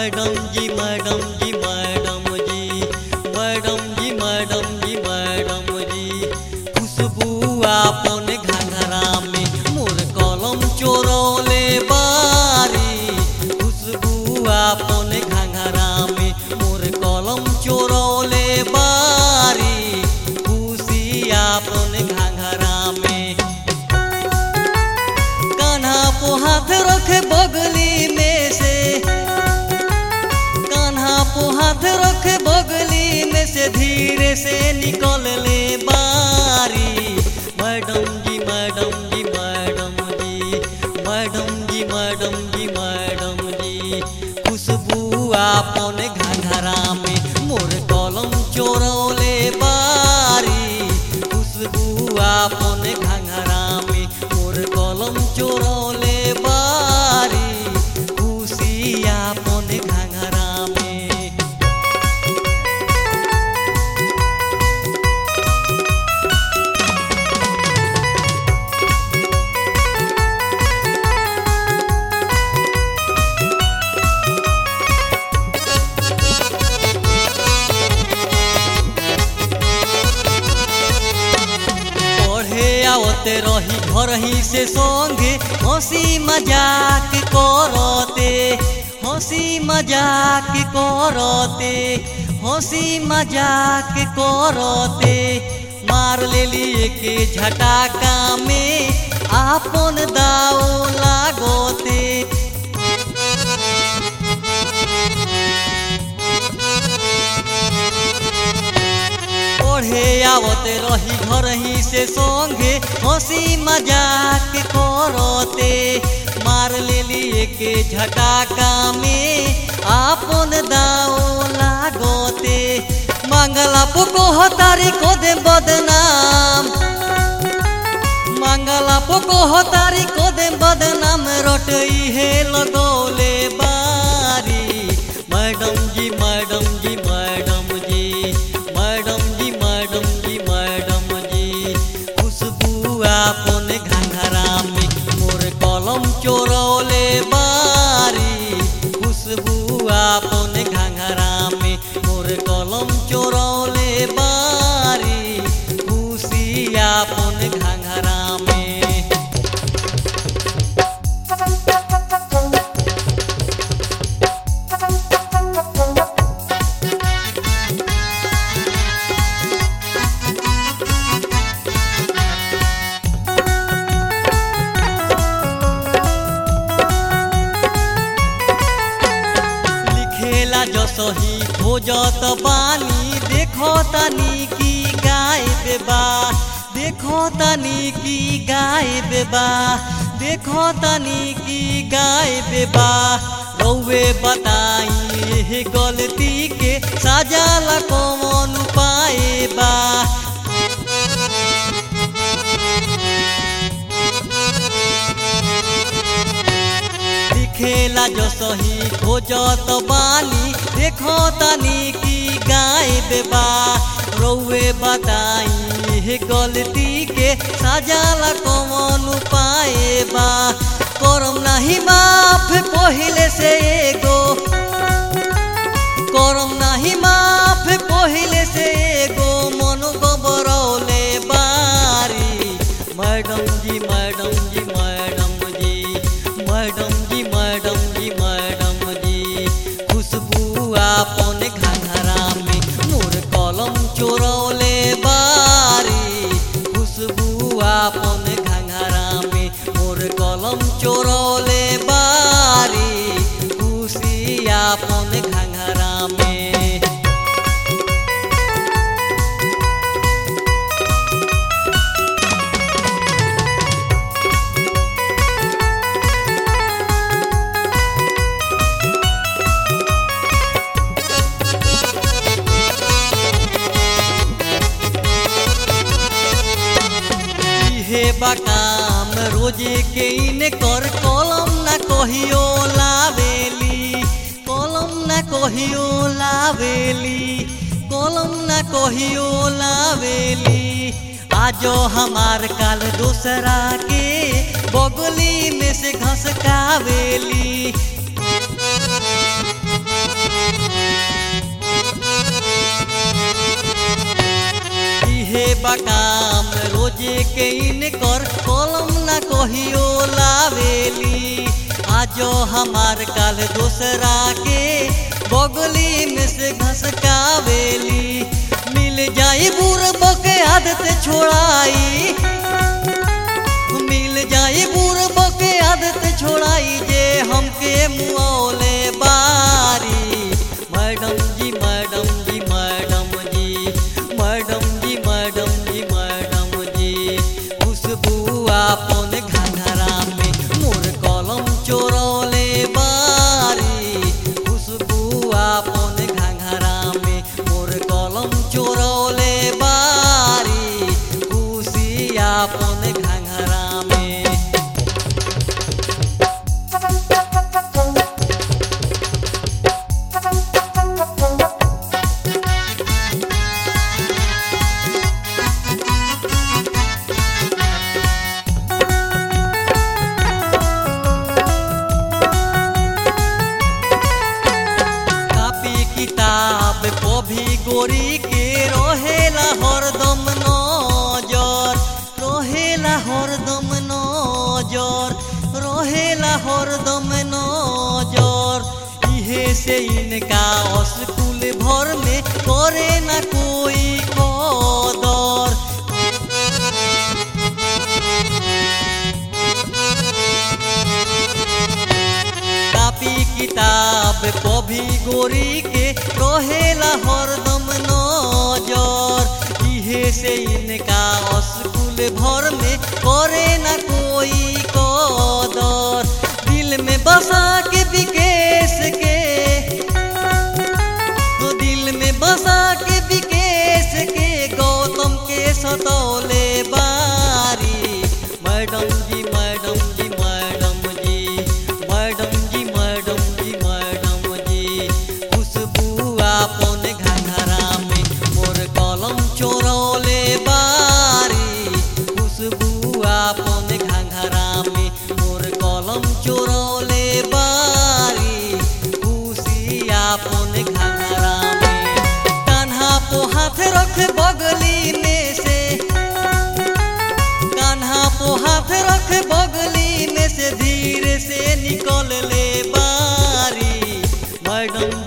madam जी madam जी madam जी मैडम जी मैडम जी मैडम जी खुशबू आपन घंघरा में मोर कलम चोरौले बारी खुशबू आपन घंघरा में मोर कलम चोरौले बारी खुशी आपन घंघरा में कान्हा को हाथ रखे बगली में से कान्हा को हाथ रखे बगली में से धीरे से निकल ले बारी मैडम जी मैडम जी मैडम जी मैडम जी मैडम जी मैडम जी खुशबू आपन घंघरा में मोर कलम चोरौले बारी खुशबू आपन घंघरा में मोर कलम चोरौले बारी खुशी आपन घंघरा में पढ़े आवते रही घर ही से संगे हंसी मजाक करते हंसी मजाक करते हंसी मजाक करते मार लेली के झटाका में आपन दाव लागते पढ़े आवते रही घर ही से संगे हंसी मजाक करते मार लेली के झटाका में आपन दाव लागते मंगला पुको हतारी को दे बदनाम मंगला पुको हतारी को दे बदनाम रोटई है लगौले बारी मैडम जी मैडम जी मैडम जी मैडम जी मैडम जी मैडम जी खुशबू आपन घंघरा में मोर कलम चोरौले बारी खुशबू आपन घंघरा में मोर कलम चोरौले बारी खुशी आपन घंघरा में लिखेला जसही खोजत बानी देखो तनी की गाय बेबा देखो तनी की गाय बेबा देखो तनी की गाय बेबा रौवे बताई एह गलती के साजाला कौन उपाय बा दिखेला जो सही खोजत बानी देखो तनी की गाय बेबा रौवे बताई हे गलती के साजाला कौन उपाय बा करम नहीं माफ पहिले से एगो करम नहीं माफ पहिले से एगो मन गोबरौले बारी मैडम जी मैडम जी मैडम जी मैडम जी मैडम जी मैडम जी खुशबू आपन घंघरा में मोर कलम चोरौले बारी खुशबू आपन घंघरा में मोर कलम चोरौले बारी खुशी आपन घंघरा में इहे बकाम रोजे के इने कर कलम ना कहियो लावेली कलम ना कहियो लावेली कलम ना कहियो लावेली आजो हमार काल दूसरा के बगली में से घसकावेली खोजे के इनकर कलम ना कहियो लावेली आजो हमार काल दूसरा के बगली में से घसकावेली मिल जाई बुरब के आदत छोड़ाई मिल जाई बुरब के आदत छोड़ाई जे हमके मुआवले बारी मैडम जी मैडम जी मैडम जी मैडम जी मैडम जी मैडम जी खुशबू आपन घंघरा में मोर कलम चोरौले बारी खुशबू आपन घंघरा में मोर कलम चोरौले बारी खुशी आपन घंघरा में कापी किताब पभी गोरी के रहेला हरदम नजर रहेला हरदम नजर रहेला हरदम नजर इहे से इनका स्कूल भर में करे ना कोई कदर कापी किताब पभी गोरी के रहेला हरदम नजर इहे से इनका स्कूल भर में करे ना कोई कदर दिल में बसा के विकेश के तो दिल में बसा के विकेश के गौतम के सतौले बारी मैडम जी मैडम जी मैडम जी मैडम जी मैडम जी मैडम जी खुशबू आपन घंघरा में मोर कलम चोरौले बारी खुशबू आपन घंघरा में मोर कलम चोरौले बारी खुशी आपन घंघरा में कान्हा पो हाथ रख बगली में से कान्हा पो हाथ रख बगली में से धीरे से निकल ले बारी मैडम